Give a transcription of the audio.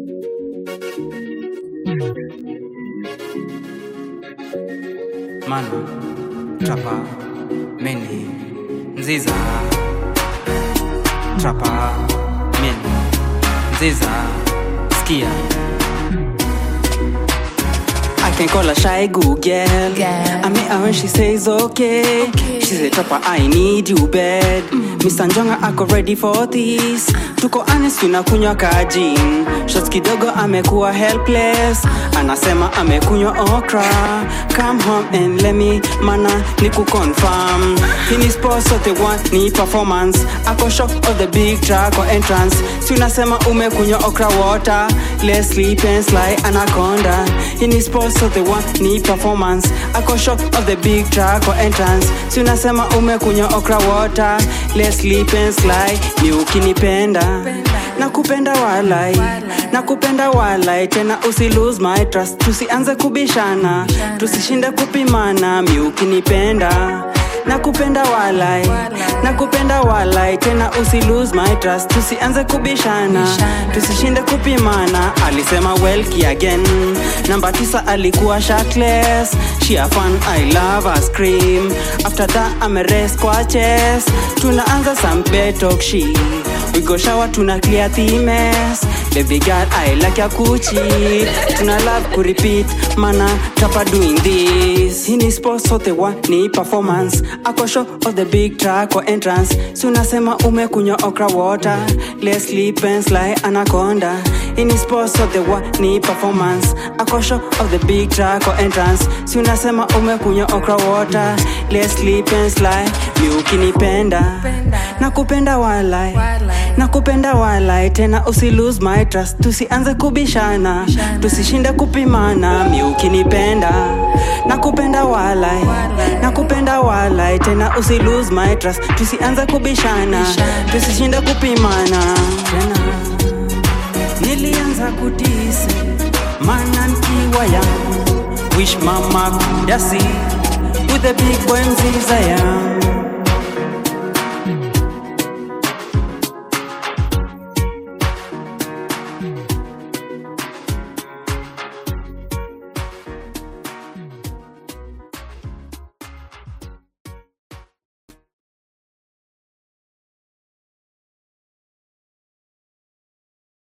Mano, Trapa, Meni, Nziza, Trapa, Meni, Nziza, Skia. I can call her shy Google. Girl. I meet her when she says okay. Okay. She said, Trapper, I need you bad. Mr. Njonga ako ready for this. Tuko honest, tunakunywa kaji. Shots kidogo amekuwa helpless. Anasema amekunywa okra. Come home and let me mana ni kuconfirm. Hii ni sports sote want ni performance. Ako shock of the big track or entrance. Si unasema umekunywa okra water. Let's sleep and slide anaconda. Hii ni sports sote want ni performance. Ako shock of the big track or entrance. Si unasema umekunywa okra water. Let's sleep and slide. Ni ukinipenda. Nakupenda walai. Nakupenda walai. Tena usi lose my trust. Tusianze kubishana. Tusishinde kupimana. Mi ukinipenda. Nakupenda walai. Nakupenda walai. Tena usi lose my trust. Tusianze kubishana. Tusishinde kupimana. Alisema welki again. Namba tisa alikuwa shirtless. She a fan, I love her scream. After that amerest kwa chest. Tunaanza some bed talk shit. We go shower tuna clear the mess Baby girl I like your Gucci Tuna love ku repeat Mana tapa doing this Hii ni sports sote wa ni performance Ako show of the big track or entrance Si unasema umekunywa okra water Let's sleep and slide anaconda Hii ni sports sote wa ni performance Ako show of the big track or entrance Si unasema umekunywa okra water Let's sleep and slide Mi ukinipenda Nakupenda walai Walai. nakupenda walai tena usi lose my trust tusianze kubishana Bishana. tusishinde kupimana mi ukinipenda nakupenda walai Walai. nakupenda walai tena usi lose my trust tusianze kubishana Bishana. tusishinde kupimana tena nilianza kutisi mana nkiwa yangu wish mama kudasi with the big boy mziza yangu